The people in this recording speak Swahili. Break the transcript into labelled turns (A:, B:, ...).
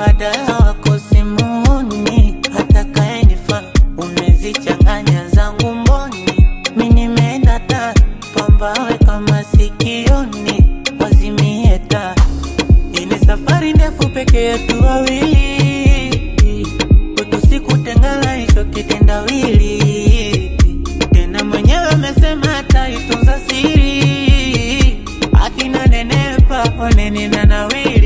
A: mbadala wako simuni, atakayenifaa umezichanganya zangu mboni, mi nimeenda ta pambawe kama sikioni, wazimie taa ini safari ndefu peke yetu wawili, kwetu sikutengana hicho kitendawili. Tena mwenyewe amesema ataitunza siri, akina nenepa oneni na nawili